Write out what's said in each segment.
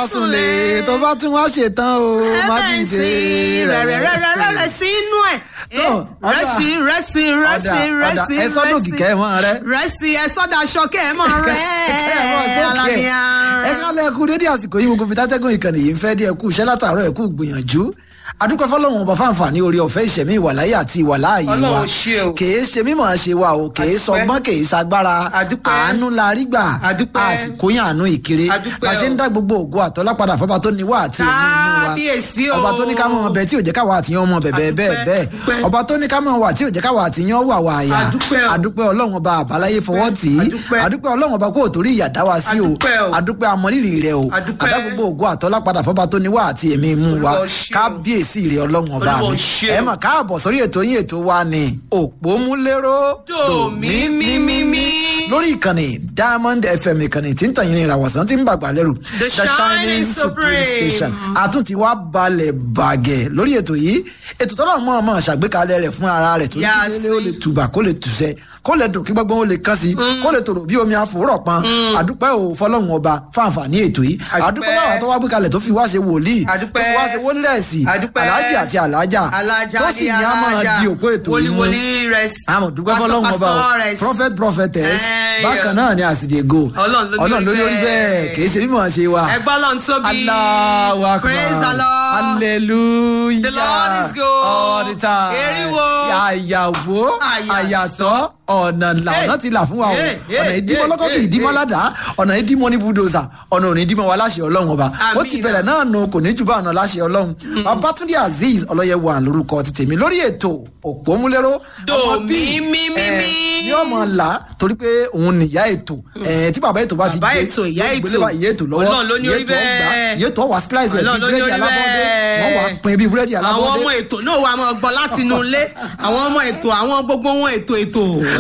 súnlé tó bá tún wá ṣetán o má dìde rẹ̀rẹ̀rẹ̀rẹ̀ sí inú ẹ̀. Tó, ọ̀dà. rẹ́sì rẹ́sì rẹ́sì Ọ̀dà, ọ̀dà, rẹ́sì ẹ sọ́dọ̀ kìkẹ́ ẹ̀ mọ́ rẹ. rẹ́sì ẹ sọ́dọ̀ aṣọ kẹ́ ẹ̀ mọ́ rẹ́ alábíà. ẹ kálẹ̀ kú dédé àsìkò yìí gbogbo fitatẹ́gùn ìkànnì yìí ń fẹ́ díẹ̀ kú iṣẹ́ látàárọ̀ ẹ̀ kú gbìyànjú adúpẹ́ fọlọ́run ọba fáǹfààní orí ọ̀fẹ́ ìṣẹ̀mí ìwàláyé àti ìwàláàyè wa Ọlọ́run ṣe o. kèé ṣe mímọ̀ ṣe wa o kèé Adúpẹ́. sọgbọ́n kèé sagbára Adúpẹ́. àánú la rí gbà Adúpẹ́. àsìkò yàn àánú ìkéré Adúpẹ́ bá ṣe ń o. dá gbogbo ògo àtọ́lá padà fọba tó ní wá àti ẹ̀mí inú wa Kábíyèsí o. ọba tó ní ká mọ̀ ọbẹ̀ tí ò jẹ́ káwa àtìyàn ọmọ bẹ̀bẹ̀ bẹ́ẹ̀ Adúpẹ́, bẹ́ẹ̀ adúpẹ́. ọba tó ní ká mọ̀ wà tí ò jẹ́ káwa àtìyàn wà wà àyà Adúpẹ́ o. adúpẹ́ ọlọ́run ọba àbáláyé fọwọ́ tì í Adúpẹ́. adúpẹ́ ọlọ́run ọba kó o torí ìyà dá wa sí o Adúpẹ́ o. adúpẹ́ amọ̀rírì rẹ o Adúpẹ́. adá gbogbo ògo àtọ́lá padà fọba tó ní wá àti ẹ̀mí inú wa Olúwa ṣe o. kábíyèsí rẹ ọlọ́run ọba Olúwa mi ṣe o. ẹ mọ̀ káàbọ̀ sórí ètò yín ètò wa ni òpómúléró Dòmímímímí. lórí ìkànnì diamond fm ìkànnì tí ń tàn yín ìràwọ̀sán tí ń bàgbà lẹ́rù The Shining Supreme. àtúntì wa balẹ̀ bàgẹ́ lórí ètò yìí ètò tọ́lá mọ́ ọmọ ṣàgbékalẹ̀ rẹ̀ fún ara rẹ̀ tó ní Yá kí lélẹ́ ó sí. lè tùbà kó lè tùsẹ̀ kó lè dùn kí gbọ́ngbọ́n ó lè kán sí kó lè tòrò bí omi àfòrọ̀ pọn àdúpẹ́ ò fọlọ́run ọba fáǹfààní ètò yìí Àdúpẹ́. àdúpẹ́ báwa tó wá gbé kalẹ̀ tó fi wá ṣe wòlíì tó Àdúpẹ́. fi wá ṣe wólírẹ̀sì Àdúpẹ́. aláàjì àti aláàjà alájà tó sì ní a máa di òpó ètò yìí mú wòlíwòlí rẹ̀ àmọ̀ dúpẹ́ fọlọ́run ọba o prophet prophetess Ẹ, bákan náà ni àsìdègò Ọlọ́run ló ní orí lórí bẹ́ẹ̀ bẹ́ẹ̀. kì í ṣe mímọ̀ ṣe wa ẹgbọ́n lọ́n tóbi Allahu akbar praise the lord hallelujah The Lord is good. all the time Eriwo. àyàwó Àyàsọ́. àyàtọ̀ ọ̀nà là Hey. ọ̀nà ti là fún wa o Hey, hey, ọ̀nà ìdímọ̀ hey, lọ́kọ̀ kì í hey, dímọ̀ hey. ládàá ọ̀nà ìdímọ̀ ní búdòzà ọ̀nà òní dímọ̀ wa láṣẹ ọlọ́run ọba ó ti Àmín. bẹ̀rẹ̀ náà nù kò ní jù bá ọ̀nà láṣẹ ọlọ́run babatunde azeez ọlọ́yẹwò à lórúkọ ti tèmi lórí ètò òpómúléró ọmọ bíi, Dòmímímímí. eh, ní ọmọ ńlá torí pé òun nìyá ètò eh, tí bàbá ètò bá ti Bàbá dé, ètò, ìyá yóò ètò. gbélé wa ìyá ètò lọ́wọ́ Ọlọ́run ló ní ìyá orí ètò ọgbà bẹ́ẹ̀. ìyá ètò ọwà slice ẹ̀ Ọlọ́run ló bíi ní búrẹ́dì orí alábọ́dé bẹ́ẹ̀. wọ́n wà pín bíi búrẹ́dì àwọn alábọ́dé ọmọ ètò náà wà máa gbọ́ láti inú ilé àwọn ọmọ ètò àwọn gbogbo wọn ètò ètò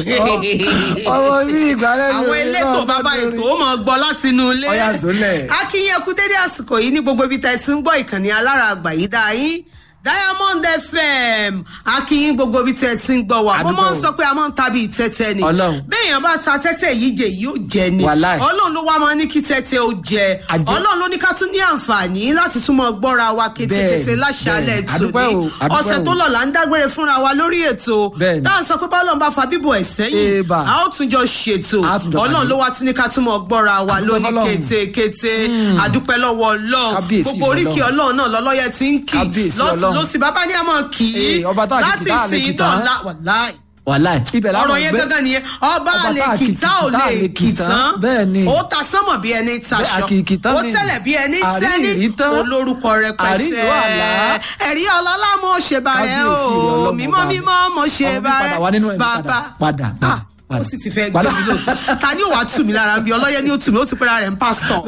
ọmọ bí ìgbàlẹ́ àwọn elétò bàbá ètò ó máa gbọ́ láti inú ilé Ọya zólẹ̀. akínyẹn kú dédé àsìkò yìí ní gbogbo ibi tẹ́ ẹ ti ń gbọ́ ìkànnì alára àgbà yìí dá yín diamond fm akínyìn gbogbo ibi tẹ́ ẹ ti ń gbọ́ wa mo Àdúgbò. máa ń sọ pé a máa ń ta bíi tẹ́tẹ́ ni Ọlọ́run. béèyàn bá ta tẹ́tẹ́ yìí jẹ yìí ó jẹ ni Wàláì. ọlọ́run ló wá máa ní kí tẹ́tẹ́ ó jẹ Àjẹ. ọlọ́run ló ní ká tún ní àǹfààní láti tún mọ gbọ́ra wa kétékété Bẹ́ẹ̀ni, láṣálẹ̀ bẹ́ẹ̀ni. Àdúpẹ́ tòní o, àdúpẹ́ ọ̀sẹ̀ o. tó lọ là ń dágbére fúnra wa lórí ètò Bẹ́ẹ̀ni. táà sọ pé bọ́lọ̀ ń bá fa bíbọ̀ ẹ̀ sẹ́yìn Ébà. a ó tún jọ ṣètò A tún jọ ọlọ́run pàdé. ló wá tún ní ká tún mọ gbọ́ra wa Àdúpẹ́ lóní fọ́lọ́run. kétékété àdúpẹ́ lọ́wọ́ ọlọ́run Kábíyèsí gbogbo oríkì Ọlọ́run. ọlọ́run náà lọ́lọ́yẹ ti ń kì Kábíyèsí lọ́tún Ọlọ́run. lọ́sì bàbá ní àmọ́ kì í Ee, ọba tá a kì í láti tá a lè kì sìn tán. dọ̀la wàláì wàláì ibẹ̀ láwọn ọ̀rọ̀ yẹn gbé gángan nìyẹn ọba Ọba lè tá a kì kìtá ò tá a lè lè kì tán. kìtán Bẹ́ẹ̀ ni. ó ta sánmọ̀ bí ẹni taṣọ àkìkì tán ó ni. tẹ̀lẹ̀ bí ẹni tẹ́ni Àríyìrí tán. olórúkọ rẹpẹtẹ Àríyìnrú àlá. ẹ̀rí ọlọ́lá mo ṣe bàrẹ̀ Kábíyèsí rẹ̀ o Ọlọ́run mímọ́ ọba mi. mímọ́ mo ṣe Ọmọ mi bàrẹ̀ padà wá nínú ẹ̀mí padà, bàbá padà, padà, Ah, ó padà. sì ti fẹ́ gbé Padà. mi lò ta ni ó wàá tù mí lára bí ọlọ́yẹ ni ó tù mí ó ti pẹ́ra rẹ̀ ń pásítọ̀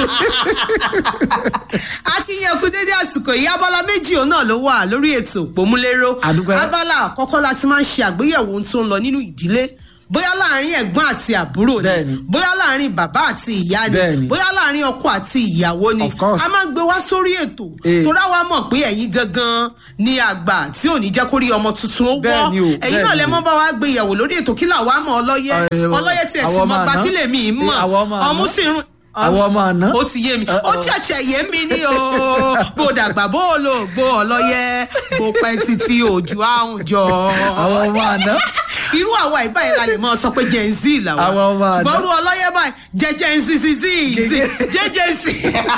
akínyẹ̀kú dédé àsìkò yìí abala méjì òun náà ló wà lórí ètò òpómúléró Àdúpẹ́. abala àkọ́kọ́ la ti máa ń ṣe àgbéyẹ̀wò ohun tó ń lọ nínú ìdílé bóyá láàrin ẹ̀gbọ́n àti àbúrò ni Bẹ́ẹ̀ni. bóyá láàrin bàbá àti ìyá ni Bẹ́ẹ̀ni. bóyá láàrin ọkọ àti ìyàwó ni Of course. a máa ń gbé wá sórí ètò Eh. torá wa mọ̀ pé ẹ̀yin gangan ni àgbà tí ò ní jẹ́ kó rí ọmọ tuntun ó wọ́ Bẹ́ẹ̀ni o, ẹ̀yin náà bẹ́ẹ̀ni lẹ o. mọ́ bá wa gbé yẹ̀wò lórí ètò kí làwa mọ̀ ọlọ́yẹ Eh, ọlọ́yẹ tiẹ̀ sì àwọn mọ̀ ọmọ gba àná. kílẹ̀ mi mọ̀ Eh, àwọn ọmọ àná. ọmú sì ń Àwọn ọmọ àná. ó ti yé mi Uh-oh. ó ṣẹ̀ṣẹ̀ yé mi ní o bó dàgbà bó o lò gbó ọlọ́yẹ bó pẹ́ títí òjò àrùn jọ. àwọn ọmọ àná irú àwa ìbáyìí la lè máa sọ pé gen z làwa Àwọn ọmọ àná. ṣùgbọ́n irú ọlọ́yẹ báyìí jẹ gen z z z z jẹjẹ z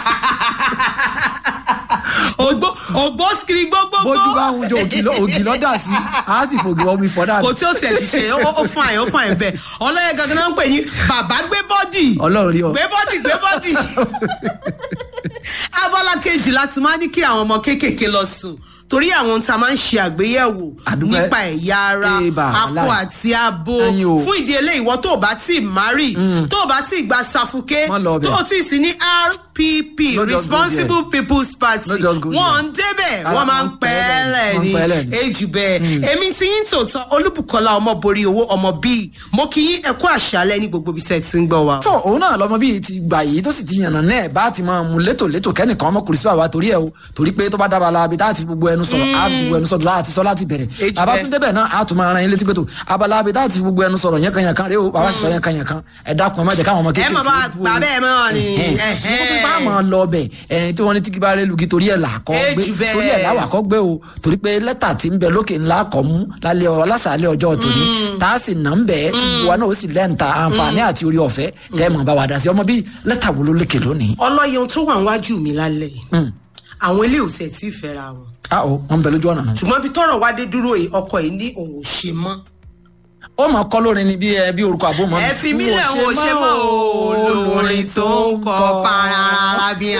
ògbó ògbó skiri gbogbogbò bójú bá ń jọ ògì lọ- ògì lọ́dà sí a sì fògì omi fọ́ dànù kò tí ó tiẹ̀ ṣiṣẹ́ ó ó fún àyè ó fún àyè bẹ́ẹ̀ ọlọ́yẹ gangan náà ń pè ní bàbá gbé bọ́dì Ọlọ́run rí ọ. gbé bọ́dì gbé bọ́dì abala kejì láti máa ní kí àwọn ọmọ kéékèèké lọ sùn torí àwọn ohun tá a máa ń ṣe àgbéyẹ̀wò Àdúpẹ́. nípa ẹ̀yà ara Ébà, akọ wàláì. àti abo Ẹyin o. fún ìdí eléyìí ìwọ tó o bá tí ì márì tó o bá tí ì gba sàfùké Má lọ ọbẹ̀. tó o tí ì sí ní rpp No just go responsible people's party No just go wọn ń débẹ̀ Ara wọ́n máa ń wọn pẹ́ pẹ́ lẹ̀ lẹ̀ ní ni, wọ́n pẹ́ lẹ̀ ni. èjì bẹ́ẹ̀ èmi tí yín tòótọ́ olúbùkọ́lá ọmọ borí owó ọmọ bíi mo kí yín ẹ̀kú àṣálẹ́ ní gbogbo ibi tẹ́ ẹ ti ń gbọ́ wa. tó òun náà lọmọ bíi ti gbà yìí tó sì ti yànnà náà bá ti máa mú létòlétò kẹ́nìkan ọmọkùnrin sí àwa torí ẹ o torí pé tó bá dábàá la abi tá a ti fi gbogbo ẹnu sọ̀rọ̀ a fi gbogbo ẹnu sọ̀rọ̀ láti sọ láti bẹ̀rẹ̀ Èjì bàbá bẹ́ẹ̀. tún débẹ̀ náà a tún máa ran yín létí pé tó abala abi tá a ti fi gbogbo ẹnu sọ̀rọ̀ yẹn kan yẹn kan rẹ o bàbá sì sọ yẹn kan yẹn kan ẹ dákun ẹ má jẹ́ káwọn ọmọ kéékèèké ẹ mọ̀ bá dúró. gbà bẹ́ẹ̀ mọ́ ni. Ẹ̀hẹ́n. Ẹ̀hẹ́n. ṣùgbọ́n tó má máa lọ ọbẹ̀ ẹ̀yìn tí wọ́n ní tíkí bá rẹ̀ lugi torí ẹ̀ là kọ́ Eh, gbé jù bẹ́ẹ̀. torí ẹ̀ láwà kọ́ gbé o torí pé lẹ́tà tí ń bẹ lókè ńlá kọ́ mú lálẹ́ ọ lásàálẹ̀ ọjọ́ tòní tá a sì nà ń bẹ̀ tí wa náà ó sì lẹ́ǹta àǹfààní àti orí ọ̀fẹ́ tẹ́ ẹ̀ mọ̀ bá wa dá sí ọmọ bíi lẹ́tà wo ló lékè lónìí. ọlọ́yẹ ohun tó wà níwájú mi lálẹ́ yìí àwọn ilé ò tẹ̀ tí ì fẹ́ra wọn a ò wọn bẹ lójú ọ̀nà náà. ṣùgbọ́n bí tọ́rọ̀ wá dé dúró yìí ọkọ yìí ní òun ò ṣe mọ́ ó mọ̀ kọ́ lórin ni bí ẹ bí orúkọ àbó mọ́ mi. ẹ fi mí lẹ̀ òun ò ṣe mọ́ olórin tó ń kọ parara bíà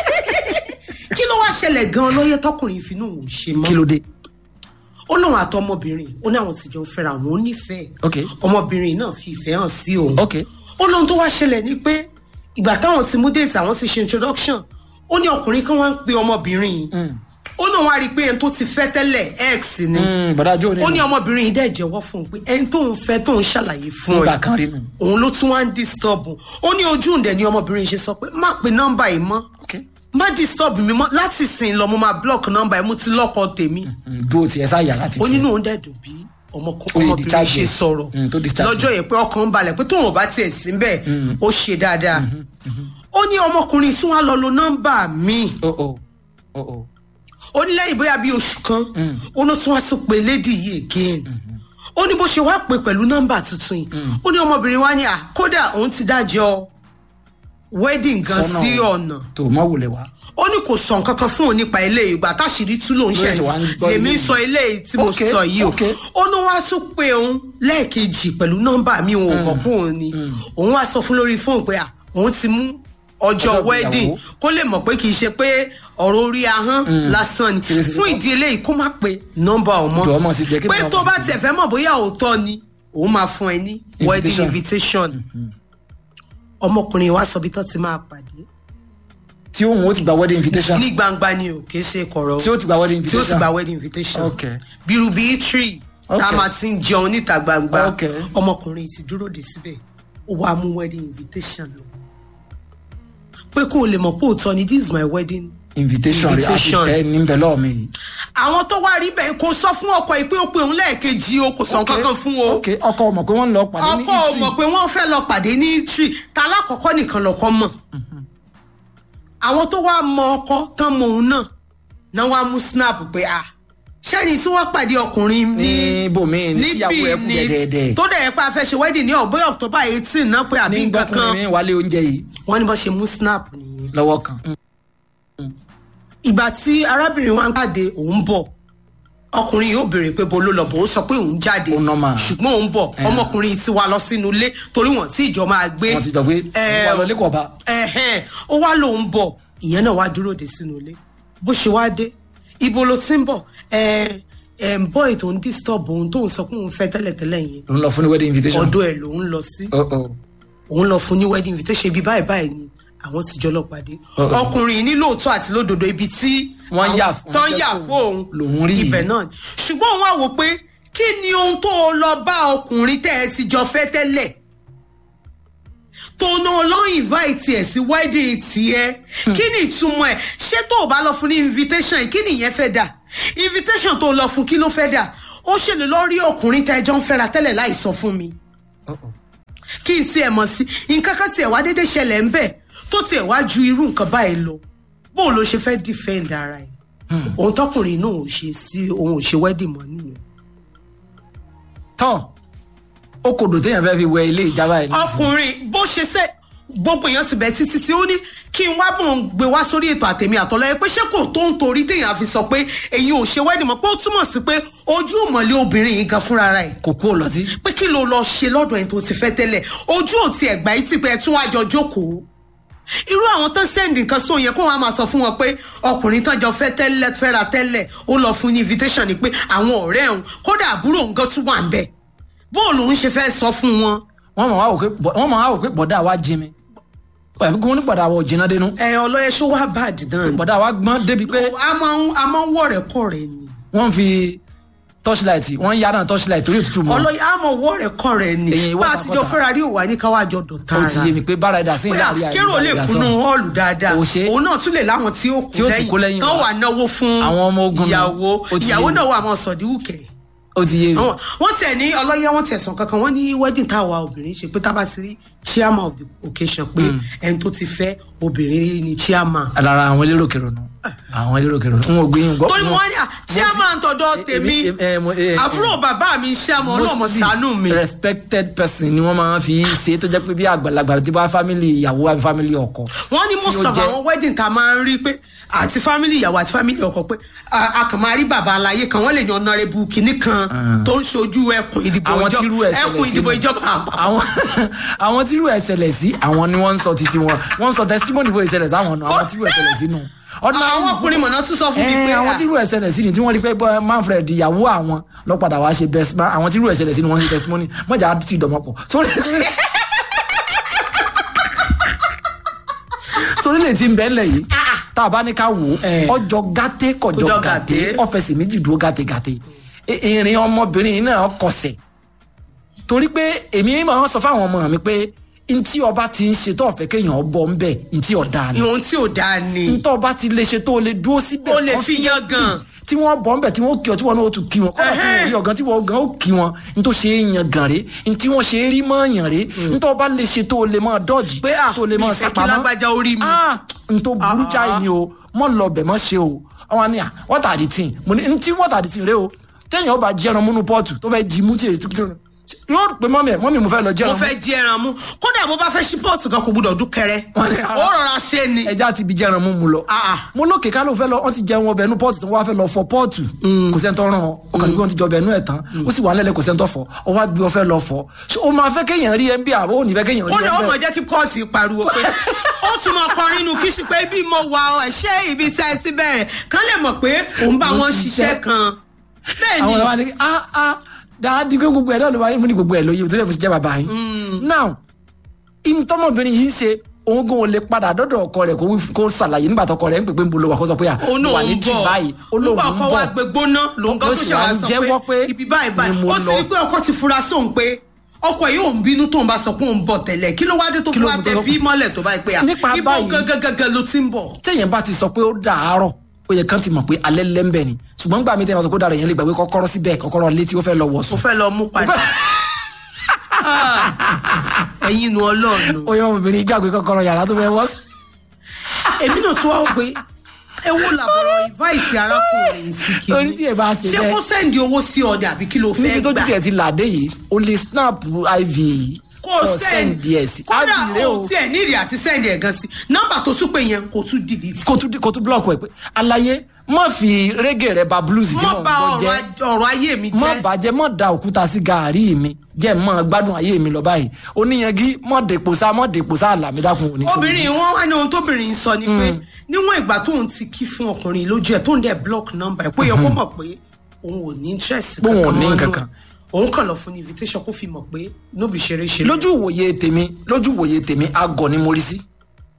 kí ló wá ṣẹlẹ̀ gan-an lóye tọkùnrin ìfinú òun ò ṣe mọ́ kí ló dé. ó lóun àtọmọbìnrin ó ní àwọn tí jọ ń fẹ́ra àwọn ò nífẹ̀ẹ́ ok ọmọbìnrin náà fi ìfẹ́ hàn sí òun ok ó lóun tó wá ṣẹlẹ̀ ni pé ìgbà táwọn ti mú déètì àwọn ti ṣe introduction ó ní ọkùnrin kan wá ń pe ọmọbìnrin yìí ó náà wá rí i pé ẹni tó ti fẹ́ tẹ́lẹ̀ x ni Mm, bọ̀dá jó ni ó ní ọmọbìnrin yìí dẹ̀ jẹ́wọ́ fún un pé ẹni tóun fẹ́ tóun ṣàlàyé fún nígbà ẹ kan rí nù. òun ló tún wá ń disturb òun. ó ní ojú ǹdẹ̀ ni ọmọbìnrin yìí ṣe sọ pé má pe nọ́mbà yìí mọ́ ok má disturb mi mọ́ láti sìn lọ mo máa block nọ́mbà yìí mo ti lọ́kọ tèmi Mm, dúró tiẹ̀ sáyà láti ó tiẹ̀. nínú òun dẹ̀dùn bí ọmọkùn- Ó yẹ ọmọbìnrin discharge ṣe ẹ̀. sọ̀rọ̀ Mm, tó discharge lọ́jọ́ yẹn pé ọkàn ń balẹ̀ pé tóun ò bá tiẹ̀ sí bẹ́ẹ̀ ó ṣe dáadáa ó ní ọmọkùnrin tún wá lọ lo nọ́mbà míì o o o o ó ní lẹ́yìn bóyá bíi oṣù kan ó ní tún wá tún pé lady yìí again ó ní bó ṣe wá pé pẹ̀lú nọ́mbà tuntun yìí ó ní ọmọbìnrin wa ní à kódà òun ti dájọ́ wedding gan Sọ́nà sí ọ̀nà tó mọ̀ wò lè wá. ó ní kò sọ nǹkan kan fún òun nípa ilé ìgbà táṣìírí tú lòun ṣe Lóyè ṣe wá ń gbọ́ lèmi ilé sọ ilé yìí tí mo Ok, sọ yìí o ok. ó ní wá tún pé òun lẹ́ẹ̀kejì pẹ̀lú nọ́mbà mi òun ò mọ̀ pé òun ni òun wá sọ fún lórí fóònù pé à òun ti mú ọjọ́ Ọjọ́ wedding ìgbéyàwó. kó lè mọ̀ pé kì í ṣe pé ọ̀rọ̀ orí ahọ́n lásán ni Seriously. fún ìdí eléyìí kó má pe nọ́mbà ọmọ Jọ̀ọ́ mọ̀ sí jẹ́ kí pé mi tó náà bá mọ̀ sí tiẹ̀ fẹ́ mọ̀ bóyá òótọ́ ni òun máa fún ẹ ní wedding Invitation. invitation ọmọkùnrin wa sọ bí tó ti máa pàdé tí òun ó ti gba wedding invitation. ní gbangba ni o kì í ṣe kọ̀rọ̀ tí ó ti gba wedding tí ó sì invitation. gba wedding invitation Ok. bírú bíi tree tá a Ok. máa ti ń jẹun níta gbangba Ok. ọmọkùnrin ti dúró de síbẹ̀ ó wàá mú wedding invitation lọ pé kó o lè mọ̀ pé òótọ́ ni this is my wedding invitation rẹ àti Invitation. tẹ níbẹ̀ lọ́ọ̀ mi yìí. àwọn tó wá rí bẹ́ẹ̀ kò sọ fún ọkọ yìí pé ó pe òun lẹ́ẹ̀kejì o kò sọ nǹkan kan fún o ok ọkọ mọ̀ pé wọ́n ń lọ pàdé ní ọkọ ò Italy. mọ̀ pé wọ́n fẹ́ lọ pàdé ní tree ta lákọ̀ọ́kọ́ nìkan lọ́kọ́ mọ̀ àwọn tó wá mọ ọkọ tán mọ òun náà náà wá mú snap pé ah ṣẹ́ni tí wọ́n pàdé ọkùnrin ní ní bòmí ní tíyàwó ẹ kú dẹ̀dẹ̀dẹ̀. tó dẹ̀ yẹ pé a fẹ́ ṣe wedding ní ọ̀bẹ́ october eighteen náà pé àbí ní nǹkan kan gbọ́kùnrin mi wálé oúnjẹ yìí wọ́n ní bọ́ ṣe mú snap nìyẹn lọ́wọ́ kan. ìgbà tí arábìnrin wa ń pàdé òun bọ̀ ọkùnrin yóò béèrè pé bo ló lọ bò ó sọ pé òun jáde Ó normal. ṣùgbọ́n òun bọ̀ ọmọkùnrin ti wá lọ sínú ilé torí wọ́n tí ìjọ máa gbé wọ́n ti jọ pé Eh, wọ́n lọ lẹ́kọ̀ọ́ bá. ẹ̀hẹ́n, ó wá lòun bọ̀ ìyẹn náà wá dúró de sínú ilé bó ṣe wá dé ibo ló ti ń bọ̀ ẹ̀ ẹ̀ ń bọ́ ètò ń disturb òun tóun sọ pé òun fẹ́ tẹ́lẹ̀tẹ́lẹ̀ yẹn ló ń lọ fún ní wedding invitation. ọ̀dọ̀ ẹ̀ lòun lọ sí Oh, oh. òun lọ fún ní wedding invitation ibi báyìí báyìí ni àwọn ti jọ lọ pàdé Uh-uh. ọkùnrin ní lóòótọ́ àti lódodo ibi tí Wọ́n yà àwọn- fún- tán wọ́n yà jẹ́ fún òun lòun rí ibẹ̀ yìí. náà ni ṣùgbọ́n òun wá wò pé kí ni ohun tó o lọ bá ọkùnrin tẹ́ ẹ ti jọ fẹ́ tẹ́lẹ̀ tó náà lọ invite ẹ̀ sí wedding tiẹ̀ kí ni ìtumọ̀ ẹ̀ ṣé tó o bá lọ fún ní invitation yìí kí ni ìyẹn fẹ́ dà invitation tó o lọ fún kí ló fẹ́ dà ó ṣèlè lọ rí ọkùnrin tẹ́ ẹ jọ ń fẹ́ra tẹ́lẹ̀ láì sọ fún mi Oh, oh. kí n tiẹ̀ mọ̀ sí nǹkan kan tiẹ̀ wá déédéé ṣẹlẹ̀ ń bẹ̀ tó tiẹ̀ wá ju irú nǹkan báyìí lọ bóun ló ṣe fẹ́ defend ara ẹ̀ òun tọkùnrin náà ò ṣe sí òun ò ṣe wedding mọ́ nìyẹn. tọ́ ó kò dùn téèyàn fẹ́ fi wẹ ilé ìjábá ẹ̀ nísìnyí. ọkùnrin bó ṣe ṣe gbogbo èèyàn ti bẹ̀ títí tí ó ní kí n wá bọ̀ ń gbé wá sórí ètò àtẹ̀mí àtọ́lọ́yẹ pé ṣé kò tó ń torí téèyàn fi sọ pé èyí ò ṣe wedding mọ́ pé ó túmọ̀ sí pé ojú ìmọ̀lẹ́ obìnrin yìí gan fúnra rẹ̀ kò kú ò lọ sí. pé kí ló lọ ṣe lọ́dọ̀ ẹni tó ti fẹ́ tẹ́lẹ̀ ojú ò tiẹ̀ gbà yìí ti pé ẹ tún wá jọ jókòó irú àwọn tó sẹ́ndì nǹkan sóun yẹn kó wọn á máa sọ fún wọn pé ọkùnrin tán jọ fẹ́ tẹ́lẹ̀ fẹ́ra tẹ́lẹ̀ ó lọ fún ní invitation ni pé àwọn ọ̀rẹ́ òun kódà àbúrò òun gan tún wà ń bẹ̀ bóòlù òun ṣe fẹ́ sọ fún wọn. wọ́n mọ̀ wá wò pé bọ̀- wọ́n mọ̀ wá wò pé bọ̀dá wa jí mi. àbí kí wọ́n ní bọ̀dá wa ò jiná dénú. ẹ ọlọ́yẹ ṣó wá bàdì náà ni. bọ̀dá wa gbọ́n débi pé a máa ń a máa ń wọ̀ rẹ̀ kọ̀ rẹ̀ ni. wọ́n fi torchlight wọ́n yára torchlight torí òtútù mọ́. ọlọ́yẹ a máa wọ̀ rẹ̀ kọ̀ rẹ̀ ni. Èyí bá a wọ́ta ti jọ kọ́ta. fẹ́ra rí òwà ní káwá jọ dọ̀tá ó ara. ti yé mi pé bára ẹ̀dá sí ilé àríyá kérò lè kúnnú họ́ọ̀lù dáadáa Kò ṣe é. òun náà tún lè láwọn tí ó Tí ó tún kó kú lẹ́yìn lẹ́yìn tán wa. wà náwó fún Àwọn ọmọ ogun nù. ìyàwó Ó ti ìyàwó yé mi. náà wà mọ́ sọ̀díwùkẹ́ ó ti yé mi. Àwọn- wọ́n tẹ̀ ní ọlọ́yẹ wọ́n tẹ̀ sàn kankan wọ́n ní wedding táwa obìnrin ṣe pé tábà sí chairman of the occasion pé ẹni tó ti fẹ́ obìnrin rí ni chairman. lára àwọn elérò kèrò nù àwọn elérò kèrò nù n ò gbé yín gbọ́. torí mo wá ní à chairman tọ̀dọ̀ tèmi èmi- eh, mo- eh, eh, àbúrò bàbá mi chairman ọlọ́mọ mostly ṣàánú mi. respected person ni wọ́n máa ń fi ṣe tó jẹ́ pé bí àgbàlagbà tí bá family ìyàwó àbí family ọkọ. wọ́n ní most tí ó of jẹ́- àwọn wedding tá a máa ń rí pé àti family ìyàwó àti family ọkọ pé a a kàn máa rí bàbá aláyé kan wọ́n lè yan honourable kìíní kan tó ń ṣojú ẹkùn ìdìbò àwọn ìjọba tírú ẹ̀ ṣẹlẹ̀ ẹkùn sí ìdìbò ni. ìjọba àpapọ̀. àwọn àwọn tírú ẹ̀ ṣẹlẹ̀ sí àwọn ni wọ́n ń sọ títí wọn wọ́n ń sọ testimony bó ìṣẹ̀lẹ̀ sáwọn ọ̀nà àwọn tírú ẹ̀ ṣẹlẹ̀ sínú. àwọn ọkùnrin mọ̀nà tún sọ fún mi pé àwọn à, tírú ẹ̀ ṣẹlẹ̀ sí ni tí wọ́n rí pé bọ́ manfred ìyàwó àwọn lọ padà wá ṣe best man àwọn tírú ẹ̀ ṣẹlẹ̀ sí ni wọ́n ń ṣe testimony mọ̀jà ti dọ̀mọ́pọ̀ sórí sórí- sórí lè ti ń bẹ́ẹ̀ lẹ̀ yìí tá a bá ní ká wò ó Eh. ọjọ́ gàté kọjọ́ Kọjọ́ gàté gàté. ọ̀fẹ́sì méjì dúró gàté gàté I- ìrìn ọmọbìnrin yìí náà kọsẹ̀ torí pé èmi máa ń sọ fáwọn ọmọ mi pé ntí ọba ti ń ṣe tó ọ̀fẹ́ kéèyàn bọ̀ ń bẹ̀ ntí ọ̀dà ni ìwọ̀n tí ò dáa ni ntọ́ ọba ti lè ṣe tó o lè dúró síbẹ̀ Ó lè fi yan gan. tí wọ́n bọ̀ ń bẹ̀ tí wọ́n kí ọ tí wọ́n náà tún kí wọn kọ́lá tí wọ́n rí ọ̀gán tí wọ́n gan ó kí wọn ntọ́ ṣe é yan gan rè ntí wọ́n ṣe é rí mọ́ yan rè ntọ́ ọba lè ṣe tó o lè mọ́ dọ́ọ̀jì Pé, ah, tó o lè mi mọ́ fẹ́ kí sápamọ́ lágbájá ó rí mi. ah ntọ́ burú Ah, jáì ah, ni o mọ́ lọ bẹ̀ mọ́ ṣe o àwọn ni à what are the thing mo ní ntí what are the thing rè o téèyàn ọba jẹran múnú pọ́ọ̀tù tó fẹ́ jí mú tí èyí tó kí yóò pé mọ́mí ẹ̀ mọ́mí mo fẹ́ lọ mo jẹran mú fẹ́ jí ẹran mú kódà bó bá fẹ́ ṣí pọ́ọ̀tù kan kò gbúdọ̀ dún kẹrẹ Wọ́n ní rárá. ó rọra ṣe ni ẹja ti bi jẹran mú mu lọ. Ah, ah. mo lókè ká ló fẹ́ lọ wọ́n ti jẹun ọbẹ̀ inú pọ́ọ̀tù tó wá fẹ́ lọ fọ pọ́ọ̀tù. kò sẹ́ni tó ràn ọ́ ọkàn níbi wọ́n ti jọ ọbẹ̀ inú ẹ̀ tán ó sì wà nílẹ̀ kò sẹ́ni tó fọ ọ wá gbé ọ fẹ́ lọ fọ. ṣé o máa fẹ́ kéèyàn rí ẹ ń bí àbó ò ní fẹ́ kéèyàn rí ẹ kódà ó ń mọ̀ bẹ̀. jẹ́ kí pọ́ọ̀tù pariwo pé ó tún mọ kọrin inú kíṣì pé bí mo wà ọ̀ ṣé ibi tẹ́ ẹ ti bẹ̀rẹ̀ kán lè mọ̀ pé òun bá Mo wọn ṣiṣẹ́. ṣiṣẹ́ kan bẹ́ẹ̀ àwọn ni ọ̀rọ̀ wa ni ah ah dáadí pé gbogbo ẹ̀ náà ló wáyé mo ní gbogbo ẹ̀ lóye torí ẹ̀ mo ti jẹ́ bàbá yín. now ìtọ́mọbìnrin yìí ń ṣe òun gan ò lè padà dọ́dọ̀ ọkọ rẹ̀ kó wí- kó ṣàlàyé nígbà tọkọ rẹ̀ ń pè pé ń bolo wà kó sọ pé à òun mo wà náà ní ń trip bọ̀ báyìí ó lóun nígbà ń ọkọ wa bọ̀ gbé gbóná lòun kan Ló tó sì ṣe wá wá ń sọ jẹ́wọ́ pé pé ibi báyìí báyìí ni mo ó sì lọ. rí pé ọkọ ti fura sóun pé ọkọ yìí òun bínú tóun bá sọ pé òun bọ̀ tẹ́lẹ̀ kí ló wá dé tó Kí fi ló wá mú tó tẹ lọ- bí mọ́lẹ̀ tó báyìí pé à Nípa ibo báyìí- gangan ló ti ń bọ̀. téèyàn bá ti sọ pé ó dàárọ̀ ó yẹ kán ti mọ̀ pé alẹ́ lẹ́ńbẹ̀ ni ṣùgbọ́n gbà mí tẹ́yàn bá sọ pé ó dàárọ̀ yẹn lè gbàgbé kọ́kọ́rọ́ síbẹ̀ kọ́kọ́rọ́ létí ó fẹ́ lọ wọ̀ mo sùn. fẹ́ lọ mú padà. Ah, ẹ̀yin nu ọlọ́run. ó yẹ ọmọbìnrin gbàgbé kọ́kọ́rọ́ yàrá tó fẹ́ wọ̀ sùn. èmi náà tún wá wò pé ẹ wo làbọ̀rọ̀ ìváìsì arákùnrin sí kí Orí tí ẹ bá ṣe ṣé bẹ́ẹ̀. kó sẹ́ndì owó sí ọdẹ àbí kí ló fẹ́ níbi tó gbà tiẹ̀ ti làdé yìí o lè snap iv kó sẹ́ndì ẹ̀ sí kódà iv rẹ ó o tiẹ̀ nídìí àti sẹ́ndì ẹ̀ gan sí nọ́mbà tó tún pé yẹn kò tún delete. kó tún kó tún block ẹ pé àlàyé má fi reggae rẹ ba blues tí mọ́ mò ń bà gbọ́ ọ̀rọ̀ jẹ́ aj- ọ̀rọ̀ ayé mi má jẹ́ bàjẹ́ má da òkúta sí gàárì mi jẹ́ má gbádùn ayé mi lọ báyìí oníyanjú má dèpò sá má dèpò sá àlàmídàkùn òní sórí. obìnrin wọn wá ní ohun tóbìnrin sọ ni pé níwọ̀n ìgbà tóun ti kí fún ọkùnrin lójú ẹ̀ tóun dẹ̀ block number ẹ̀ pé yẹ kó mọ̀ pé òun ò ní interest Pé òun ò ní mọ́ nù. kankan. òun kàn lọ fún ní invitation kó fi mọ̀ pé nóbi ṣeré ṣeré. lójú ìwòye tèmi lójú ìwòye tèmi agọ ni mo rí sí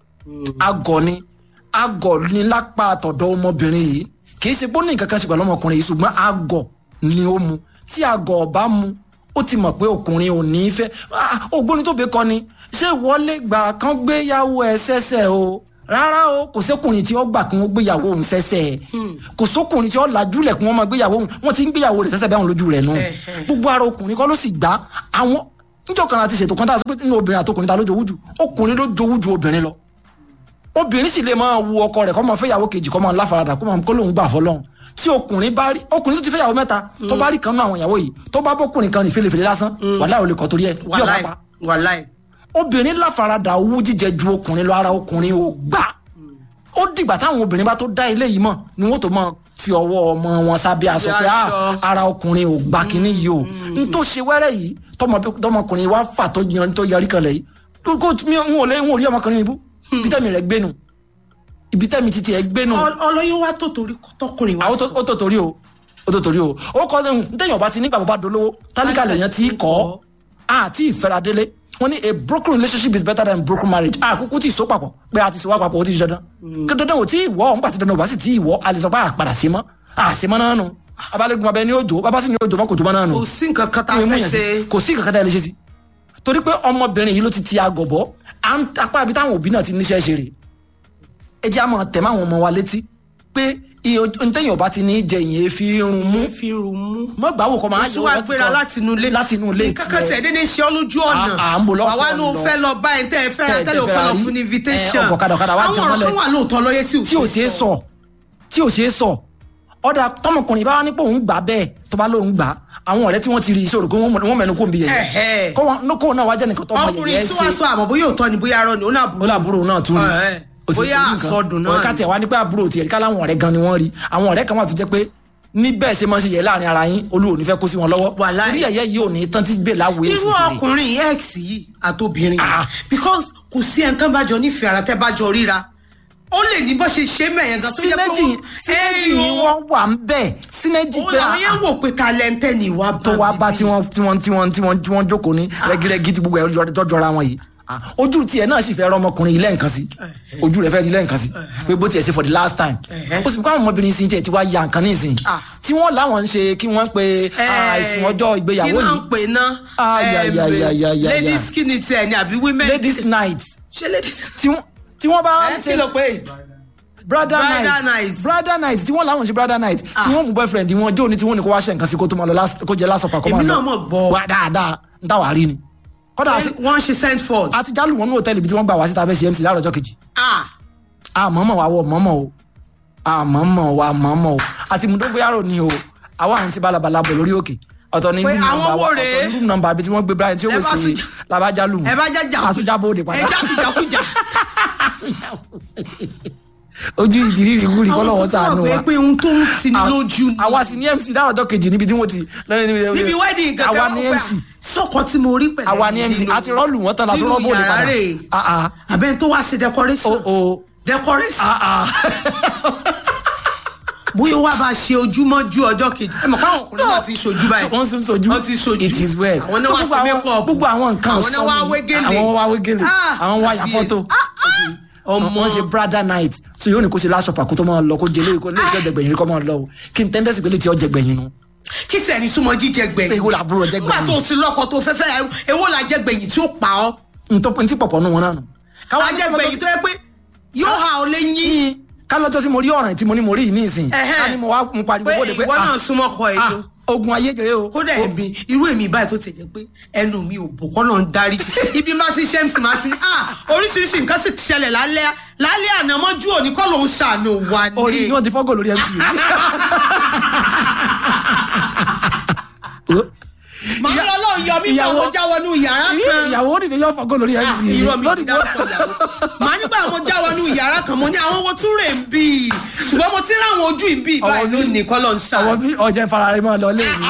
agọ ni agọ ni lápá àtọ̀dọ̀ ọmọbìnrin yìí kì í ṣe pé ó ní nǹkan kan ṣe pẹ̀lú ọmọkùnrin yìí ṣùgbọ́n agọ ni ó mu tí agọ ọba mu ó ti mọ̀ pé ọkùnrin ò ní í fẹ́ Ah, ògbóni tó bẹ kọ ni ṣé wọlé gbà kán gbéyàwó ẹ sẹ́sẹ̀ o rárá o kò sẹ́kùnrin tí ó gbà kí wọ́n gbéyàwó òun sẹ́sẹ̀ kò sókùnrin tí ó lajúlẹ̀ kí wọ́n máa gbéyàwó òun wọ́n ti ń gbéyàwó rẹ̀ sẹ́sẹ̀ bẹ́ẹ̀ lójú rẹ̀ nù Ẹ̀hẹ̀. gbogbo ara ọkùnrin kọ́ ló sì gbá àwọn níjọ́ kan láti ṣètò kan tá a sọ pé nínú obìnrin àtọkùnrin ta ló jowú jù ọkùnrin ló jowú ju obìnrin lọ obìnrin sì lè máa wu ọkọ rẹ̀ kó máa fẹ́yàwó kejì kó máa láfaradà kó máa kó lóun gbà fọlọ́run tí ọkùnrin bá rí ọkùnrin tó ti fẹ́yàwó mẹ́ta tó bá rí kan náà àwọn ìyàwó yìí tó bá bọ́kùnrin kan rìn fèlèfèlè lásán wàhálà ò lè kọ́ torí ẹ̀ bí ọ̀pá wàláì pa wàláì. obìnrin láfaradà owó jíjẹ ju ọkùnrin lọ ara ọkùnrin ò gbà ó dìgbà táwọn obìnrin bá tó dá ilé yìí mọ̀ ni wọ́n tó máa fi ọwọ́ ọmọ wọn sábẹ́ aṣọ pé "Ah, aṣọ. ara ọkùnrin ò gbà kínní yìí o n tó ṣe wẹ́rẹ́ yìí tọmọ- tọmọkùnrin wa fà tó yan tó yarí kan lẹ̀ yìí kó mi ò- n ò lè n ò rí ọmọkùnrin yìí bú ibi tẹ́mi rẹ̀ gbénu ibi tẹ́mi títí ẹ̀ gbénu Ọ- ọlọ́yún wa tó torí tọkùnrin wa. àwọn tó- ó tó torí o ó tó torí o ó kọ́ ọ́n ntẹ̀yìn ọba ti nígbà bàbá dolówó tálíkà lèèyàn ti kọ́ àti ìfẹ́radélé wọ́n ní a broken relationship is better than broken marriage àkókò tí ì so papọ̀ pé a ti so wá papọ̀ ó ti di dandan kí dandan ò tí ì wọ́ ọ̀npá ti dandan ò bá sì tí ì wọ́ a lè sọ pé àpàdà sí mọ́ àṣemọ́ náà nù abalẹ́gun abẹ ní òjò bàbá sì ní òjò fọkòjò mọ́ náà nù kò sí nǹkan kan tá a ìwé mú fẹ́ yẹn sí. ṣe. kò sí kankan tá a lè ṣe sí torí pé ọmọbìnrin yìí ló ti ti agọ̀bọ̀ à ń apá ibi táwọn òbí náà ti níṣẹ́ ṣe rè é jẹ́ àmọ́ tẹ̀ máwọn ọmọ wa létí pé ntẹ́yìn ọba ti ní jẹ ìyẹn fi irun mú fi rùn mú. mọ gbàwò kọ máa tí wàá gbéra láti inú ilé láti inú ilé nǹkan kan tẹ̀ dédé ṣe ọ́ lójú ọ̀nà À- à ń bọ̀ lọ́kọ̀ àwa ní o lọ. fẹ́ lọ bá ẹ̀ tẹ́ ẹ fẹ́ ra Tẹ́ ẹ tẹ́lẹ̀ o fẹ́ fẹ́ lọ ra rí. fún ní invitation Ẹ, ọkọ̀ kadà kadà wá jẹun àwọn ọ̀rọ̀ mọ́lẹ̀. kan wà lóòótọ́ lọ́yẹ́ tí ò tí ò ṣeé sọ tí ò ṣeé sọ ọ̀dà tọmọkùnrin bá wà ní pé òun gbà bẹ́ẹ̀ tó bá lóun gbà àwọn ọ̀rẹ́ tí wọ́n ti rí ìṣòro pé wọ́n mẹ́nu kó ń bi Ẹ̀hẹ́. yẹ̀yẹ́ kó wọn kó náà wá jẹ́ nìkan tó mọ ọkùnrin yẹ̀yẹ́ tí wàá ṣe sọ àmọ́ bóyá òótọ́ ni bóyá arọ ni ó náà ó burú làbúrò náà tún rí Ẹ̀hẹ́. ó ti Bóyá rí nǹkan. àsọdùn náà Ọ̀rẹ́ ká tiẹ̀ wá ní pé àbúrò tiẹ̀ ká láwọn ọ̀rẹ́ gan ni wọ́n rí àwọn ọ̀rẹ́ kan wà tó jẹ́ pé níbẹ̀ ṣe máa ń ṣe yẹ láàrin ara yín olúwo ní fẹ́ kó sí wọn lọ́wọ́ Wàláhì. torí ẹ̀yẹ́ yìí ò ní tán tí gbé láwùé irú ọkùnrin x yìí àtobìnrin Ah. because kò sí ẹni tán bá jọ nífẹ̀ẹ́ ara tẹ́ bá jọ ríra ó lè ní bó ṣe ṣe mẹ́yẹn gan tó yẹ pé sínéjì sínéjì yìí wọ́n wà ń bẹ̀ sínéjì ó pé làwọn yẹn wò pé talẹ́ntẹ́ ni ìwà tó wá bá tí wọ́n tí wọ́n tí wọ́n tí wọ́n tí wọ́n jókòó ní rẹ́gírẹ́gí tí gbogbo ẹ̀ jọ- jọ jọra wọn yìí Ah, ojú tiẹ̀ náà sì fẹ́ rọ ọmọkùnrin yìí lẹ́ǹkan sí ojú rẹ̀ fẹ́ rí lẹ́ǹkan sí pé bó tiẹ̀ ṣe for the last time Ẹ̀hẹ́. ó sì fi kọ́ àwọn ọmọbìnrin sí tiẹ̀ tí wàá ya nǹkan nísìnyí Ah. tí wọ́n láwọn ń ṣe kí wọ́n pe àìsùn ọjọ́ ìgbéyàwó kí náà yìí ń pè ná Ah, ya, ya, ya, ya, ya, ladies ya. skinny tiẹ̀ ni àbí women ladies night ṣé ladies tí wọ́n tí wọ́n bá ń ẹ ṣe kí ló pé brother Brother night night. brother night tí wọ́n láwọn ṣe brother night Ah. tí wọ́n mú boyfriend wọn jó ní tí wọ́n ní kó wá ṣe nǹkan sí kó tó máa lọ last- kó jẹ lásọpà kó máa Èmi lọ náà mọ̀ gbọ́. wá dáadáa ń táwa rí ni kódà àti- wọ́n ṣe send forth àti jálù wọn ní hòtẹ́ẹ̀lì ibi tí wọ́n gbà wá síta fẹ́ ṣe mc láàárọ̀ ọjọ́ kejì ah àmọ́mọ́ wa wọ mọ́mọ́ o àmọ́mọ́ wa mọ́mọ́ o àti mùdógbéyàrò ni o àwa àwọn ti balabala bọ̀ lórí òkè ọ̀tọ̀ ní Pé room àwọn number wo wa rèé? ọ̀tọ̀ ní room number àbí tí wọ́n gbé brian tí ó Ẹ wò bá sí tún jà- labajálù ẹ bá jẹ́ jà àtúnjábọ̀ òde ẹ padà já kùjàkùjà ojú ìdírí ìrìkú rí kọ́ lọ́wọ́ àwọn tó sànù wà wa pé pé ohun tó ń tini lójú ni àwa sì ní mc láàárọ̀ ọjọ́ kejì níbi tí wọ́n ti níbi wedding àwa gangan ní wọ́n mc pẹ́ sọ́kọ tí mo rí pẹ̀lẹ́ àwa ní mc nínú- àti rọ́ọ̀lù wọn tán láti nínú rọ́ọ̀bù òde yàrá padà rẹ̀. Ah, ah. àbẹ́ni tó wá ṣe decoration o o decoration ah, ah. bóyá wá bá ṣe ojúmọ́jú ọjọ́ kejì ẹ mọ̀ káwọn ọkùnrin náà ti ṣojú báyìí wọ́n sì ń sojú wọ́n ti ṣojú it is well àwọn náà So wá gbogbo ṣe àwọn- makeup gbogbo àwọn nǹkan àwọn náà wá sọ ni. wégele àwọn wá wégele Ah, àwọn wá ya yes. fọ́tò Ah, ah. ọmọ wọ́n ṣe brother night so yóò ní kó ṣe last supper kó tó máa lọ kó jẹ léyìí kó léyìí tí ọjà gbẹ̀yìn rí kó máa lọ o kí n tẹ́ndẹ́sì pé léyìí tí ọjà gbẹ̀yìn nu kí sẹ́ni súnmọ́ jíjẹ gbẹ̀yìn Èwo làbúrò jẹ nígbà gbẹ̀yìn? tó ti lọ́kọ tó fẹ́ fẹ́ èwo la jẹ gbẹ̀yìn tí ó pa ọ́ ntí pọ̀pọ̀ nù wọn náà nù. Káwọn la jẹ gbẹ̀yìn tó yẹ pé yóò ha ọ lẹ́yìn yín ká lọ́jọ́ tí mo rí ọ̀ràn tí mo ní mo rí yìí ní ìsìn Ẹ̀hẹ́. ká ní mo wá mo pariwo pé bóde pé ìwọ náà ah, súnmọ́ ọkọ ẹ̀ ah, tó ogun ayé jẹrẹ o kódà ẹ̀mí irú èmi báyìí tó ti jẹ́ pé ẹnu mi ò bò kọ́ lọ́n darí ibi máa ti ṣe mc máa ti ní ah oríṣiríṣi nǹkan sì ṣẹlẹ̀ lálẹ́ lálẹ́ àná mọ́jú òní kọ́ lòún ṣàánú wa orí ní. ni wọ́n ti fọ́gò lórí mc màá ní ọlọ́run yọ mí bá ìyàwó- mo já wọnú yàrá kan. ìyàwó òdìdí yóò fọ́gò lórí Ah, mc irọ́ mi lórí ti dárúkọ ìyàwó. màá nígbà mo já wọnú yàrá kan mo ní àwọn owó tún rè ń bì í ṣùgbọ́n mo ti rí àwọn ojú ìbí báyìí Ọwọ́ bí- lónìí kọ́ lọ́n àwọn ṣàánú. bí ọjà ìfarare máa lọ lé mi.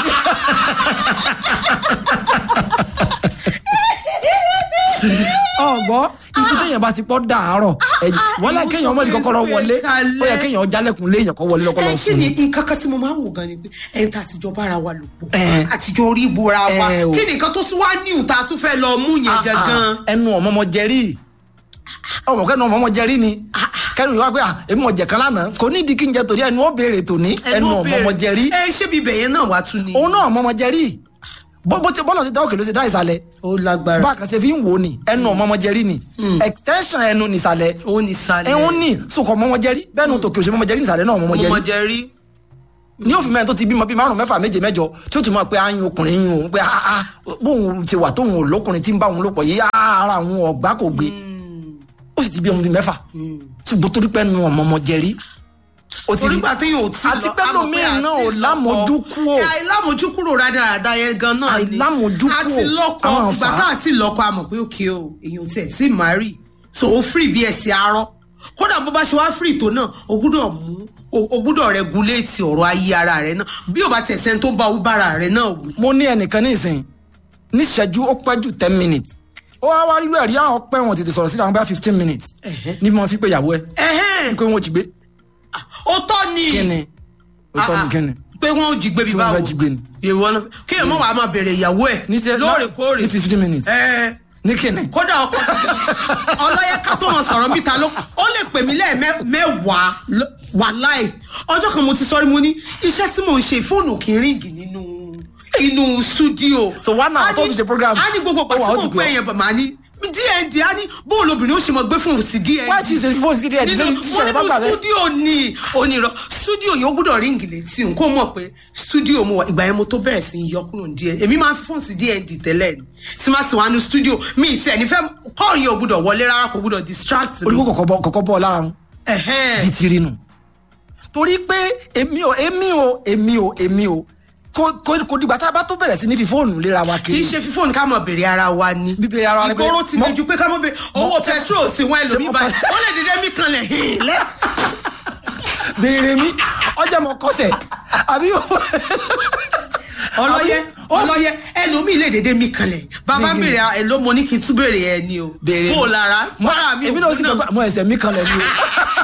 ọgbọ́ ibi téèyàn bá ti pọ́ dàárọ̀ wọ́n lẹ́ kéèyàn ọmọdé kọ́kọ́rọ́ wọlé ó yẹ kéèyàn jálẹ̀kùn léèyàn kọ́ wọlé lọ́kọ́ lọ ẹ kí sùn ni ni. nǹkan kan tí mo máa ń wò gan ni pé ẹni tá a ti jọ bára wa lò pọ̀ Eh. àtijọ́ orí ibora wa Eh, o. kí ni nǹkan tó tún wá ní ìta tún fẹ́ lọ mú yẹn Ah, gangan. ah, ẹnu ọmọ ọmọ jẹrí ọmọ kẹnu ọmọ ọmọ jẹrí ni kẹnu ìwà pé ah, èmi mọ̀ jẹ̀ kan lánàá kò ní ìdí kí n jẹ torí ẹnu ó béèrè tòní ẹnu ọmọ ọmọ jẹrí ẹ ṣé bíbẹ̀ yẹn náà wá tún ni. òun náà ọmọ ọmọ jẹrí bó bó ti bọ́lá ti dá òkè ló ti dá ìsàlẹ̀ ó lágbára bá a kan ṣe fi ń wò ó ni ẹnu ọmọ ọmọ jẹrí ni extension ẹnu nìsàlẹ̀ ó ní sálẹ̀. ẹ̀hún ní sùkọ̀ ọmọ ọmọ jẹrí bẹ́ẹ̀ ni tòkè òṣèlú ọmọ jẹrí nìsàlẹ̀ náà ọmọ ọmọ mo mọ jẹrí jẹ rí. ní òfin mẹ́rin tó ti bímọ bíi márùn mẹ́fà méje mẹ́jọ tí ó tún mọ̀ pé ayún ọkùnrin yún òun pé ah ah bóun ti wà tóun ò lókùnrin tí ń bá òun lò pọ̀ yìí ah, ara àwọn ọ̀gbá kò gbé ó sì ti bí ọmọ bíi mẹ́fà ṣùgbọ́n torí pé nu ọmọ ọmọ jẹrí ó ti rí onígbà tí yóò tí àti pé lómìn náà ò lámojú kúrò. àìlámojú kúrò rádaràda yẹn gan náà ni Àìlámojú kúrò. àti lọ́kọ Àwọn ìgbà àǹfà- tá àti lọ́kọ àmọ̀ pé òkè o èèyàn tiẹ̀ tí màárì so ó fìrì bí ẹsẹ̀ arọ́ kódà bó bá ṣe wá fìrì tó náà o gbúdọ̀ mú o- o gbúdọ̀ rẹguléètì ọ̀rọ̀ ayé ara rẹ náà bí o bá tiẹ̀ sẹ́ni tó ń bá o bára rẹ náà wí. mo ní ẹnìkan ní ìsìn níṣẹ́jú ó pẹ́ jù ten minutes ó wá wá rírú ẹ̀rí àwọn pẹ́ wọn tètè sọ̀rọ̀ sí àwọn bá fifteen minutes ní mo fi pé ìyàwó ẹ ẹ̀hẹ́n pé wọn ò jí gbé ó tọ́ ni kí ni òótọ́ ni Ah, ah. kí ni pé wọn ò jí gbé bí Tí wọ́n báwo fẹ́ jí gbé ni. ìwọ náà kí èèmọ̀ wàá máa bèrè ìyàwó ẹ̀ níṣẹ́ lóòrèkóòrè ní fifteen minutes ẹ̀ẹ́ ní kí ni kódà ọkọ ọlọ́yẹ ká tó mọ sọ̀rọ̀ níta ló ó lè pè mí lẹ́ẹ̀mẹ́wàá wà láì ọjọ́ kan mo ti sọrí mo ní iṣẹ́ tí mò ń ṣe fóònù kì í ríǹgì nínú inú stúdíò. So one hour A ní- tó fi ṣe program, a ní gbogbo ó wà, pàtí ó mò ti ń pè pè ọ́. yẹn bàmá ní dnd á ní bóòlù obìnrin ó ṣe mọ gbé fóònù sí dnd wá ti ṣe fóònù sí díẹ̀ nínú lórí tíṣà rẹ̀ bá nínú gbà bẹ́ẹ̀. stúdíò ni onírọ̀ stúdíò yóò gbúdọ̀ ríǹgì létí n kò mọ̀ pé stúdíò mo wà ìgbà yẹn mo tó bẹ̀rẹ̀ sí í yọ kúrò ní dnd èmi máa ń fi fóònù sí dnd tẹ́lẹ̀ ni tí máa sì wá ní stúdíò mi ì tiẹ̀ nífẹ̀ẹ́ kọ́ọ̀ yẹn ò gbúdọ̀ wọlé rárá kò gbúdọ̀ distract mi. olùkọ́ kọ̀kọ́ bọ́ kọ̀kọ́ bọ́ lára wọn Ẹ̀hẹ́n. bí ti rí nu torí pé èmi ò èmi ò èmi ò èmi ò kò kò kò dìgbà tá a bá tó bẹ̀rẹ̀ sí ní fi fóònù léra wa kì í kiri ṣe fífóònù ká mọ̀ bèrè ara wa ni. Bíbèrè ara wa ni pé ìgboro ti mọ- le ju pé ká mọ̀ bèrè owó petrol sí wọn ẹlòmíì mo- báyìí ó lè dédé mí kanlẹ̀ hìn lẹ́. béèrè mi ọjà mọ kọsẹ̀ àbí ọlọ́yẹ Ó- ọlọ́yẹ ẹlòmíì lè dédé mí kanlẹ̀ bàbá Ní- bèrè ẹ ló mọ ní kí n tún bèrè ẹ ni o béèrè bó o lára bára mi èmi náà sì gbàgbọ́ àmọ́ ẹsẹ̀ mi kan lẹ̀ ni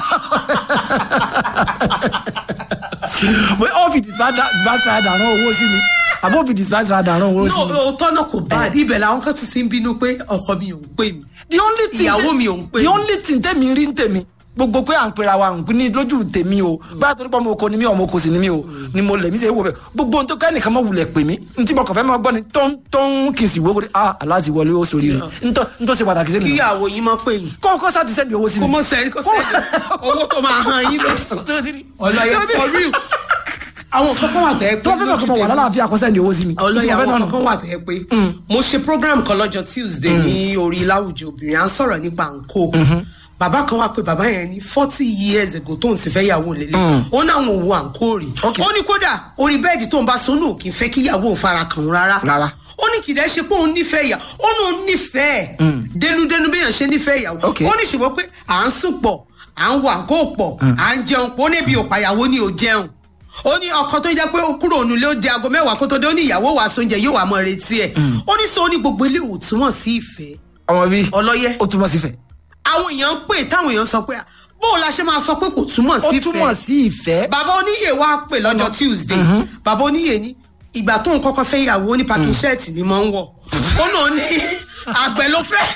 o pé ó fi dispatch radar rán owó sí mi àbó fi dispatch radar rán owó sí mi. no òótọ́ náà kò bá ibẹ̀ làwọn kan tún ti ń bínú pé ọkọ mi ò ń pè mí the only thing ìyàwó mi ò ń pè the mí. only thing tèmi rí ń tèmi gbogbo pé à ń pera wa ń pín ní lójú tèmi o bá a torí pé ọmọ oko ni mí ọmọ oko sì ni mí o ni mo lẹ̀ mí ṣe é wò bẹ́ẹ̀ gbogbo ohun tó ká nìkan mọ̀ wulẹ̀ pè mí n tí mo kàn fẹ́ máa gbọ́ ni tó ń tó ń kì í sì wó kó ah aláàtì wọlé ó sórí rẹ̀ n tó n tó ṣe pàtàkì sí mi. kíyàwó yín mọ́ pè yín kọ́ kọ́ sá ti sẹ́ni owó sí mi. kó mọ́ sẹ́yìn kó sẹ́yìn owó tó máa hàn yín lọ ọlọ́yẹ for real àwọn kankan wà tẹ́ pé tó fẹ́ mọ̀ kọ́ wà lálàáfíà kọ́ sẹ́ni owó sí mi. ọlọ́yẹ Tí mo fẹ́ àwọn náà nù. kankan wà tẹ́ pé mo ṣe program kan lọ́jọ́ tuesday ní orí láwùjọ obìnrin à ń sọ̀rọ̀ nípa nǹkó bàbá kan wà pé bàbá yẹn ní forty years ago tó ń sì fẹ́ yàwó lélẹ̀ ó náwọn òwò àǹkó rí Okay. ó ní kódà orí bẹ́ẹ̀dì tó ń bá sọnù kì í fẹ́ kí ìyàwó òun fara kàn án rárá Rárá. ó ní kìdẹ́ ṣe pé òun nífẹ̀ẹ́ ìyà ó ní òun nífẹ̀ẹ́ dénúdénú bí èèyàn ṣe nífẹ̀ẹ́ ìyàwó Okay. ó ní ṣùgbọ́n pé à ń sùn pọ̀ à ń wà àǹkó pọ̀ à ń jẹun pọ̀ ó ní ibi òpàyàwó ni ò jẹun ó ní ọkọ tó jẹ́ pé ó kúrò nílé ó di aago mẹ́wàá kó tó dé ó ní ìyàwó wàá sóúnjẹ yóò wà mọ́ retí ẹ̀ ó ní sọ ó ní gbogbo ilé ìwòtúmọ̀ sí ìfẹ́ ọmọ bíi ọlọ́yẹ ó túmọ̀ sí fẹ́. àwọn èèyàn ń pè táwọn èèyàn sọ pé bó o la ṣe máa sọ pé kò túmọ̀ ó sí túmọ̀ ìfẹ́ sí ìfẹ́. bàbá oníyè wá pè lọ́jọ́ tuesday bàbá oníyè ní ìgbà tó ń kọ́kọ́ fẹ́ ìyàwó ní pàkí ṣẹ́ẹ̀tì ni mo ń wọ̀ ó náà ní àgbẹ̀ ló fẹ́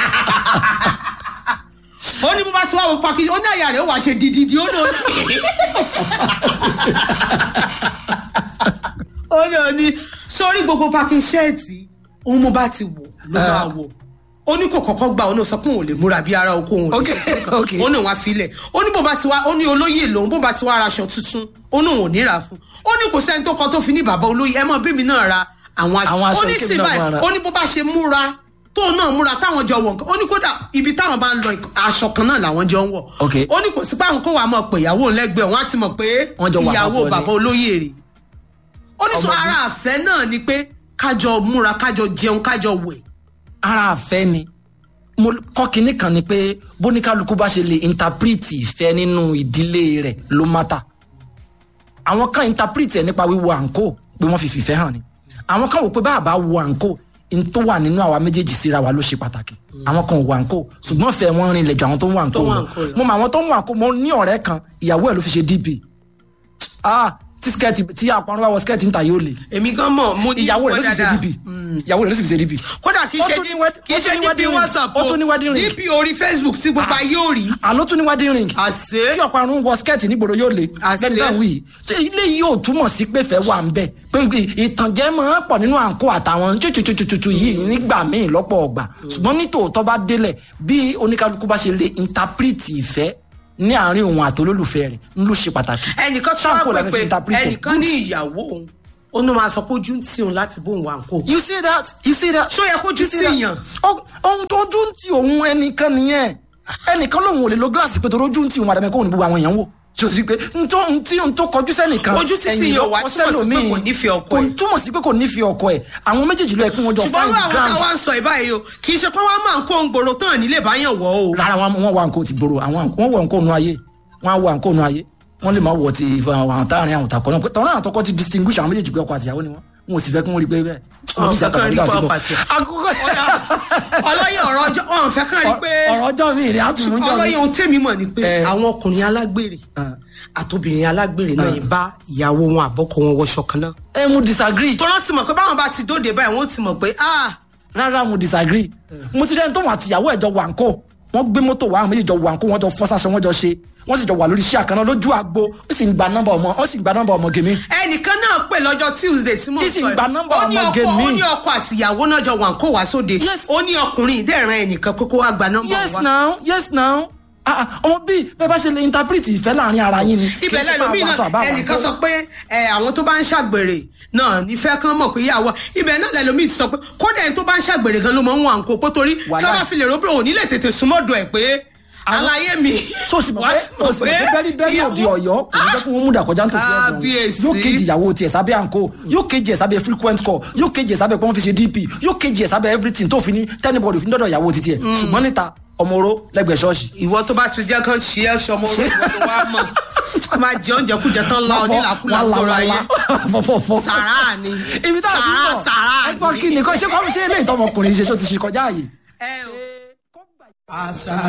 ó ní bó bá sọ wá wo pàkí ó ní àyà rẹ̀ ó wàá ṣe dídídí ó náà ní. ó náà ní sórí gbogbo pàkí ṣẹ́ẹ̀tì òun mo bá ti wọ̀ ló máa wọ̀ ó ní kò kọ́kọ́ gbà ó náà sọ pé òun ò lè múra bí ara oko òun ò lè Ok, ṣe nǹkan. ok. ó ní òun á filẹ̀ ó ní bó bá ti wá ó ní olóyè lòun bó bá ti wá aṣọ tuntun ó ní òun ò ní rà fún ó ní kò sẹ́ni tó kọ tó fi ní bàbá olóyè ẹ mọ̀ bí mi náà ra àwọn Àwọn aṣọ ó ní kébì sí náà báyìí máa ra. ó ní bó bá ṣe múra tóun náà múra táwọn jọ wọ̀ nǹkan ó ní kódà ibi táwọn bá ń lọ aṣọ kan náà làwọn jọ ń wọ̀ Ok. ó ní kò sí pé àwọn kó wàá mọ̀ pé ìyàwó lẹ́gbẹ̀ẹ́ wọn á ti mọ̀ pé Wọ́n jọ wà ìyàwó papọ̀ ni. bàbá olóyè rè ó ní sọ Ọmọ ara àfẹ́ náà ni pé kájọ múra kájọ jẹun kájọ wẹ̀ ara àfẹ́ ni mo kọ́ kinní kan ni pé bóníkálukú bá ṣe lè interpret ìfẹ́ nínú ìdílé rẹ̀ ló mátà àwọn kan interpret ẹ̀ nípa wíwo àǹkó pé wọ́n fi fìfẹ́ hàn ni àwọn kan wò pé báàbá wo àǹkó n tó wà nínú àwa méjèèjì síra wa ló ṣe pàtàkì àwọn kan ò wo àǹkó ṣùgbọ́n fẹ́ wọn rìn lẹ́jọ́ àwọn tó ń wo àǹkó Tó ń wo lọ àǹkó lọ. mo mọ àwọn tó ń wo àǹkó mo ní ọ̀rẹ́ kan ìyàwó ẹ̀ ló fi ṣe db ah tí skẹ́ẹ̀tì tí àpárọ̀ wá wọ skẹ́ẹ̀tì ń ta yóò lè èmi gan mọ̀ mo ní ìyàwó rẹ̀ ló sì fi ṣe dáadáa. db ìyàwó rẹ̀ ló sì fi ṣe db kódà kì í Ó ṣe tún ní dí- wed- kì í ó ṣe tún ní dp wedding ring. whatsapp Ó tún ní wedding ring. dp orí facebook tí gbogbo ayé ò rí àló tún ní wedding ring àṣé kí ọ̀pọ̀ àrùn wọ skẹ́ẹ̀tì nígboro yóò le Àṣé. lẹ́nu náà wí ṣé ilé yìí ò túmọ̀ sí pé fẹ́ wà ń bẹ̀ pé ìtànjẹ máa ń pọ̀ nínú àǹkó àtàwọn tututututu yìí nígbà míì lọ́pọ̀ ọgbà ṣùgbọ́n ní tòótọ́ bá délẹ̀ bí oníkálukú bá ṣe lè interpret ìfẹ́ ní àárín òun àtolólùfẹ́ rẹ̀ ń ló ṣe pàtàkì. ẹnìkan tí Ṣáàpù wọ́n la pè fi pé interpret ẹ̀. ẹnìkan ní ìyàwó òun ó ní máa sọ pé ojú ń tì òun láti bóun wà nǹkó. you see that you see that. Ṣó yẹ kójú You see that? tìyàn? Ọ- ohun tó ojú ń ti òun ẹnìkan nìyẹn ẹnìkan lòun ò lè lo gíláàsì pé torí ojú ń ti òun àdàmẹ́ kó òun ní gbogbo àwọn èèyàn wò tí o sì rí pé ntọ́ ntí ntọ́ kọjú sẹ́nìkan Ojú sí ẹ̀yìn tìyàn ló wá kọ túmọ̀ sí pé sẹ́lòmíì. kò nífẹ̀ẹ́ ọkọ Kò ẹ̀. túmọ̀ sí pé kò nífẹ̀ẹ́ ọkọ ẹ̀ àwọn méjèèjì ló yẹ kí wọ́n jọ ṣùgbọ́n find irú àwọn ground táwa ń sọ ìbáyìí o kì í ṣe pé wọ́n máa ń kó ń gbòòrò tán nílé báyàn wọ̀ o. rárá wọn wọn wà nǹkó ti gbòòrò àwọn wọn wọ nǹkó nu ayé wọn wọ nǹkó nu ayé wọn lè má wọ ti àwọn táàrin àwọn takọ náà tọ́lá àtọkọ ti distinguish àwọn méjèèjì pé ọkọ àtìyàwó ni wọn wọn ò sì fẹ́ kí wọ́n rí pé bẹ́ẹ̀. Wọn fẹ́ kán rí pé ọkọ àti- àkókò ọlọ́yẹ̀ ọ̀rọ̀ ọjọ́ ọ̀hún fẹ́ kàn rí pé ọ̀rọ̀ ọjọ́ mi ìrìn àtúnjọ́ mi. ọlọ́yẹ̀ ohun tèmi mọ̀ ni pé Eh. àwọn ọkùnrin alágbèrè Ah. àtòbìnrin alágbèrè náà yìí bá ìyàwó wọn àbọ́kọ wọn wọṣọ kan náà. ẹ mo disagree tó rán sí mọ̀ pé báwọn bá ti dóde báyìí wọ́n ti mọ̀ pé ah rárá mo disagree mo ti rẹ́ni tó wọn àtìyàwó ẹ̀ jọ wà ńkó wọ́n gbé mọ́tò wà àwọn méjì jọ wà ńkó wọ́n jọ fọ́sáṣọ wọ́n jọ ṣe wọ́n sì jọ wà lórí iṣẹ́ àkànná lójú àgbo ó sì ń gba nọ́mbà ọmọ ó sì ń gba nọ́mbà ọmọ gèmí. ẹnìkan náà pè lọ́jọ́ tuesday tí mo Ìsìn sọ gba nọ́mbà ó ní ọmọge ọkọ ó mi. ní ọkọ àtìyàwó náà jọ wà ń kó wá sóde Yes. ó ní ọkùnrin ìdẹ́ràn ẹnìkan kókó wá gba nọ́mbà yes wa. now yes now ah ah, ọmọ bíi bẹ́ẹ̀ bá ṣe lè interpret ìfẹ́ láàrin ara yín ni ibẹ̀ lẹ́lòmíì náà ẹnìkan sọ pé ẹ, àwọn tó bá ń ṣàgbèrè náà nífẹ̀ẹ́ kan mọ̀ pé ìyàwó ibẹ̀ náà lẹ́lòmíì ti sọ pé kódà ẹni tó bá ń ṣàgbèrè gan ló mọ̀ ń wà ń kó pó torí Wàhálà. ká bá fi lè rò pé òní lè tètè súnmọ́dọ̀ ẹ̀ pé àlàyé mi. so sì mọ̀ Wá pé ti mọ̀ o sì mọ̀ pé bẹ́rí bẹ́rí òde ọ̀yọ́ kò ní jẹ́ kí wọ́n mú dàkọjá ń tòsí ẹ̀gbọ́n Kábíyèsí. yóò kejì ìyàwó tiẹ̀ sábẹ́ àǹkó yóò kejì ẹ̀ sábẹ́ frequent call yóò kejì ẹ̀ sábẹ́ pé wọ́n fi ṣe dp yóò kejì ẹ̀ sábẹ́ everything tó fi ní tẹ́nibọ̀dì fi ní dọ́dọ̀ ìyàwó titi ẹ̀ ṣùgbọ́n níta ọmọ oró lẹ́gbẹ̀ẹ́ ṣọ́ọ̀ṣì ìwọ tó bá ti jẹ́ kán ṣe é ṣọmọ orí ìwọ tó wá mọ̀ tó máa jẹ oúnjẹ kújẹ tán la onílàkúlà kóra ayé fọfọfọ sàrà ni ibi tá a ti sàrà bọ̀ sàrà ẹgbọ́n kí ni kọ́ ṣé kọ́ ṣe eléyìí tọmọkùnrin ṣe ṣó ti ṣe kọjá yìí. ẹ o. àṣà